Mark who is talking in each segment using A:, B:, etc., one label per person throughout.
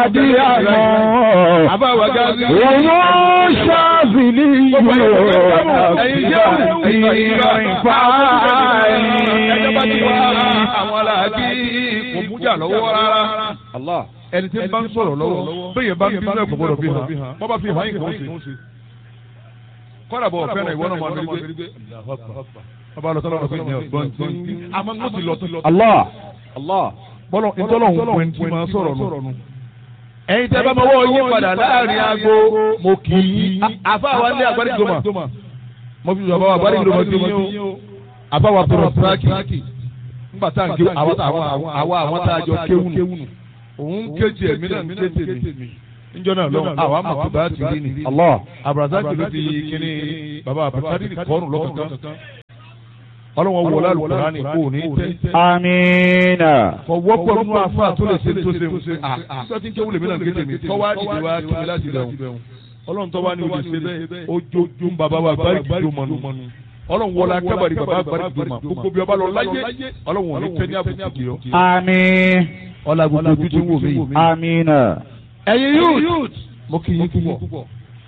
A: di àmọ́.
B: àbáwá gáàsì.
A: Òun ṣáàbìlì yóò
B: ẹ̀yin jẹ́
A: ìrìn fàáyì.
B: ẹjọ́ bá ti wá àwọn aláàbí kò mújà lọ́wọ́ rárá. ẹni tí ń bá ń sọ̀rọ̀ lọ́wọ́ bẹ́ẹ̀ bá ń bí náà kò gbọ́dọ̀ fi hàn wọ́n bá fi hàn yín kò ń ṣe. kọ́dà bọ̀ fẹ́ràn ìwọ náà máa ń gbé ọba lọ sọ́dọ̀ ọ̀gbìn ní ọ̀gbọ́n tí àmọ́ ń ti lọ tó lọ.
A: Allah.
B: bọ́lọ̀ ìtọ́lọ̀ ń pẹ́ tí máa sọ̀rọ̀ nù. ẹ̀yin tẹ́ bá mọ́wọ́ yín padà láàrin aago mo kì í. àfa wa ní agbárígbòmà mo fi sọ̀rọ̀ agbárígbòmà ti yín o. àfa wa tọrọ síráàkì nígbà tá à ń ké àwa àwọn tá a jọ kéwù nù. òun kéjì ẹ̀mí náà ń ké tèmi. níjọ́ náà lọ́wọ́ àwa mọ̀ tó bá ti rí ni.
A: Allah.
B: abrazaki ló fi kíní baba abrazaki kọ́ọ̀nù lọ́kọ̀ọ̀kan ọlọ́wọ́ wọlé alukurani kò ní tẹ́.
A: Amiina.
B: kò wọ́pọ̀ nínú afa tó lè ṣe tó ṣe ń ṣe à sọ́tí ń kéwù lèmi náà kéde mi tọ́wá dìde wá kí mi láti dẹ̀hùn. ọlọ́run tọ́wá ní olè ṣe bẹ́ẹ̀ ojojú bàbá wa bari kìdó mọ́nu. ọlọ́run wọlé akẹ́bàrí bàbá bari kìdó mọ́ gbogbo bí ọba lọ láyé ọlọ́run ò ní tẹ́ ní àbùkù kì í yọ.
A: Àmín.
B: ọlá gbogbo ojú tí ń wò mí yìí.
A: Amiina.
B: ẹ̀yin youth mo kì í púpọ̀.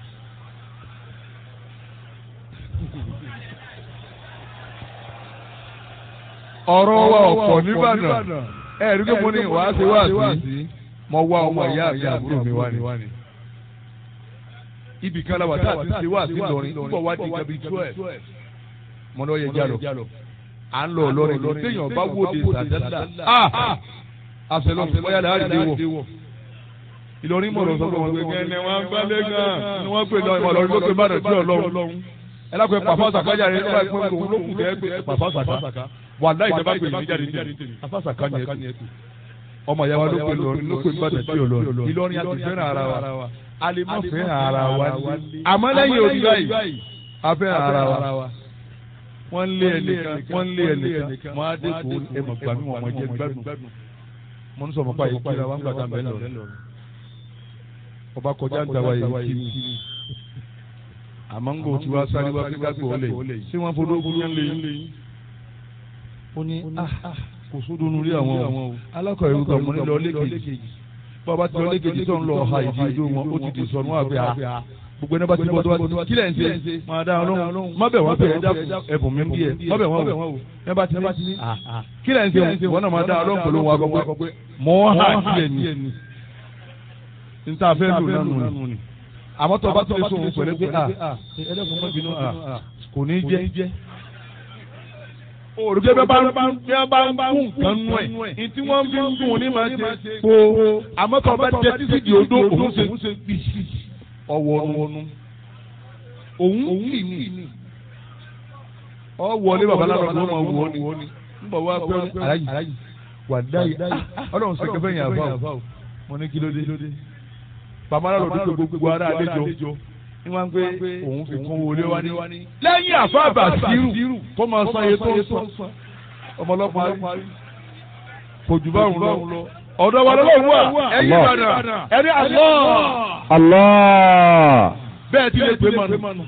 B: ọ̀rọ̀ wa ọ̀pọ̀ nìbàdàn ẹ rí pé mo ní wàá ṣe wá sí mo wá ọmọ ìyá àti àbúrò mi wá ní. ibì kan la wà tá a ti ṣe wá sí lọrin nígbà wá di gabi twelve mo ní ó yẹ jálọ à ń lọ lọrin lọ téèyàn bá wòde sàdádà àṣẹlọ bóyá là á rí wọ. Ìlọrin mọ̀ lọ sọ pé wọ́n gbé kẹ́ni wọ́n gbálẹ̀ gan ni wọ́n pè lọ ìmọ̀ lọ́rin ló pè bàdàn tí ọlọ́run ẹ lápẹ́ pàfọ́ sàkájà rẹ nígbà pé òun ló kù tẹ́ pé pàfọ́ sàká wà láì jẹ́ bá pè mí jáde tèmi afásàká ni ẹ tù ọmọ ìyá wa ló pè lọrin ló pè bàdàn tí ọlọ́run Ìlọrin a ti fẹ́ràn ara wa a lè má fẹ́ràn ara wa àmọ́ lẹ́yìn òbí báyìí a fẹ́ràn ara wa wọ́n lé ẹnìkan wọ́n lé ẹnìkan mọ́ adé kò ẹmọ̀ gbàmí wọn mọ̀ jẹ́ gbádùn mo ń sọ mọ́ báyìí kí wọ́n gbàdá mẹ́lẹ̀ lọ́rùn ọba kọjá ń dáwà yìí kí ni àmọ́ ń gbò tí wàá sáré wá kíkà gbò lè ṣé wọ́n fọdọ́ fún yẹn lè yín. ó ní kò sódò nu rí àwọn o alákọ̀ọ́ ìwé kan mo ní lọ lẹ́kẹ̀jì bàbá tí lọ lẹ́kẹ̀jì tó ń lọ ọ̀ha ìdí ojú wọn ó ti di sọnù àgbẹ̀ à gbogbo ẹni bá ti bọ́ tó bá ti kílẹ̀ ń ṣe máa dá ọlọ́run má bẹ̀ wọ́n pé ẹ̀bùn mi ń bí ẹ má bẹ̀ wọ́n wò ẹ bá ti ní kílẹ̀ ń ṣe wọ́n náà máa dá ọlọ́run pẹ̀lú wọn akọ pé mọ́ hà kílẹ̀ ni nta fẹ́ lò nánu ni àmọ́ tó bá tó lè sọ̀rọ̀ pẹ̀lú pé a ẹlẹ́kùn mọ́ bínú a kò ní jẹ́ olùgbé bẹ́ẹ̀ bá ń bá ń bá ń nǹkan nú ẹ̀ ní tí wọ́n fi ń dùn ní máa ṣe kó àmọ́ tó bá jẹ títí di odó òun ṣe bí ọwọ́ ọ̀nù òun kì ní ọ wọlé babaláwo ló máa wọ ni ń bọ̀ wá pé aláyì wà dáyì ọlọ́run ṣe kẹfẹ́ yẹn àbá o mo ní kí ló dé bàbá náà lòdì tó gbogbo ara àlejò ní wọ́n gbé òun fi kún wọlé wá ní. lẹ́yìn àfáàbà sírù kó máa san iye tó ń san ọmọlọ́pàá kò jù bá òun lọ. ọ̀dọ̀ wa lọ́wọ́ wà ẹ̀yìn ìbàdàn ẹni Allah.
A: Allah.
B: bẹ́ẹ̀ ti lè pè mọ́nu.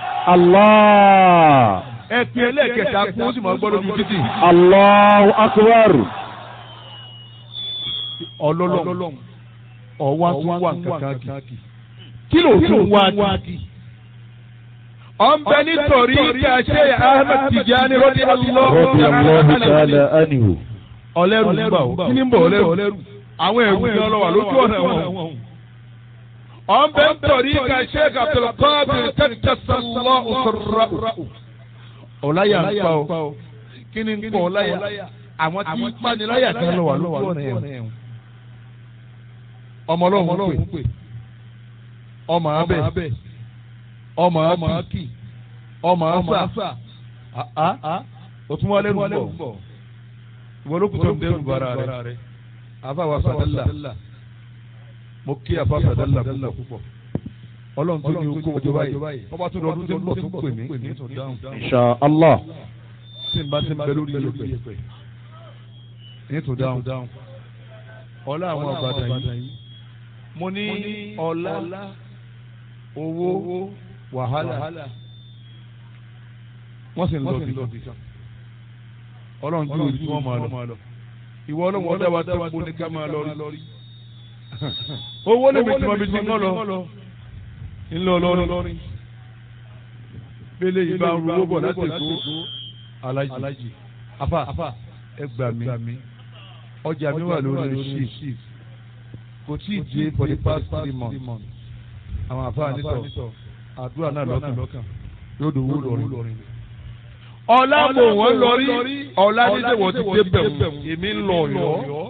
A: Allah.
B: ẹ pin ẹlẹ́ẹ̀kẹta kún ó sì máa gbọ́ lójú títì.
A: Allahu akbar.
B: ọlọ́lọ́m ọwá tún wà kankan kì kí ló tún wá kì. ọ̀nbẹ nítorí ká ṣe Ahmed Tijani rọ́bì
A: Rabbi Allahu ta'ala anhu.
B: ọlẹ́rù ń bà ó kí ni ń bọ̀ ọlẹ́rù àwọn ẹ̀rù ni ọlọ́wà lójú ọ̀nà wọn. ọ̀nbẹ nítorí ká ṣe Abdulkadir tẹ́tẹ́sánlọ́ òṣèrà. ọ̀láyà ń pa ó kí ni ń pọ̀ ọ̀láyà àwọn tí ń paniláyà kan lọ́wà lójú ọ̀nà ẹ̀wọ̀n ọmọ ọlọ́run pè ọmọ abẹ ọmọ akí ọmọ asa òtún wọlé rú bọ ìwọ ló kù tó ń dẹrù bara rẹ àfàwà sàdálà mo kí àfà sàdálà púpọ̀ ọlọ́run tó ní okó ọjọ́ báyìí ọba tó lọ́dún tó ń bọ̀ tó pè mí ní tó dáhùn
A: Insha Allah.
B: tí n bá ti ń bẹ lórí yẹpẹ ní tó dáhùn ọlá àwọn àbàdàn yìí mo ní ọlá owó wàhálà wọ́n sì ń lọ bí kan ọlọ́run ju òbí tí wọ́n máa lọ ìwọ ọlọ́run ọdẹ wa tó kó ní ká máa lọ rí owó lè mi tí mo fi ti ń lọ ńlọ lọrin bẹ́lẹ̀ yìí bá ń ru owó bọ̀ láti èkó alájì afa ẹ gbà mí ọjà mi wà lórí shift kò tí ì dé for the past three months àwọn afa nítọ̀ àdúrà náà lọ́kàn yóò dòwó lọrin. ọ̀la mò wọ́n lọrí ọ̀la nílé wọ́n ti dé bẹ̀rù èmi ń lọ ọ̀yọ́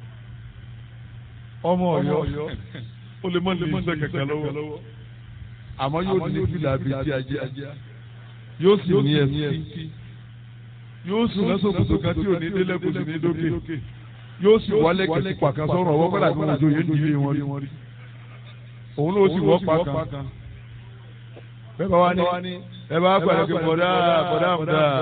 B: ọmọ ọ̀yọ́ ó lè mọ lè mọ lè kẹ̀kẹ́ lọ́wọ́ àmọ́ yóò ní fìlà bíi ti ajá yóò sì ní ẹsí yóò sì lọ́sọ̀ kòtò kan tí ò ní délẹ̀ kò sì ní dókè yóò sì wọlé kẹsì pàkan sọ̀rọ̀ ọwọ́ kọ́lá bí wọ́n jọ yẹn dìde wọn rí òun ló sì wọ́ pàkan bẹ́ẹ̀ bá wá ní ẹ bá pàdé kí bọ̀dá bọ̀dá àmúdá.